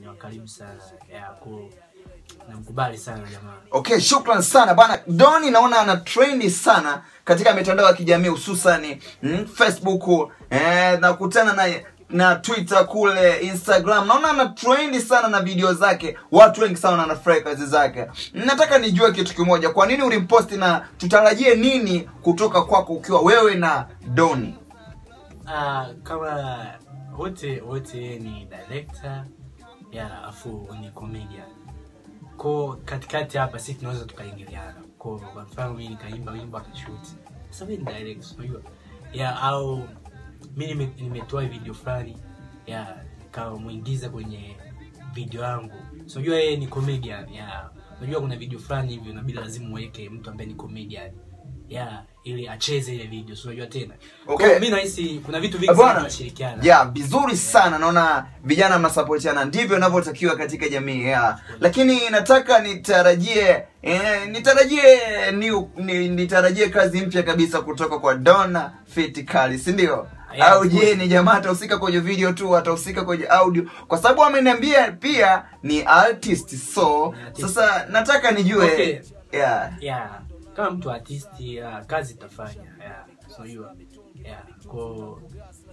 ni wakaribu sana yeah, ko namkubali sana jamaa okay shukran sana bana doni naona ana trendi sana katika mitandao ya kijamii hususani mm, facebook eh, nakutana na na twitter kule instagram naona ana trendi sana na video zake watu wengi sana wanafurahi kazi zake nataka nijue kitu kimoja kwa nini ulimposti na tutarajie nini kutoka kwako ukiwa wewe na doni Ah, kama wote wote ni director ya afu ni comedian ko katikati hapa sisi tunaweza tukaingiliana ko kwa mfano mimi nikaimba wimbo akashoot sasa mimi ni direct unajua ya au mi nime- nimetoa video fulani ya nikamwingiza kwenye video yangu so unajua yeye ni comedian ya unajua kuna video fulani hivi unabidi lazima uweke mtu ambaye ni comedian ya ili acheze ile video so unajua tena Okay. Kwa mi nahisi kuna vitu vingi sana bwana tunashirikiana ya vizuri sana naona vijana mnasapotiana ndivyo inavyotakiwa katika jamii ya lakini nataka nitarajie eh, nitarajie ni, ni, nitarajie kazi mpya kabisa kutoka kwa dona fitikali si ndio Yeah, au of je course. ni jamaa atahusika kwenye video tu atahusika kwenye audio kwa sababu ameniambia pia ni artist so Ni artist. sasa nataka nijue Okay. yeah. yeah kama mtu artisti uh, kazi itafanya yeah so unajua yeah ko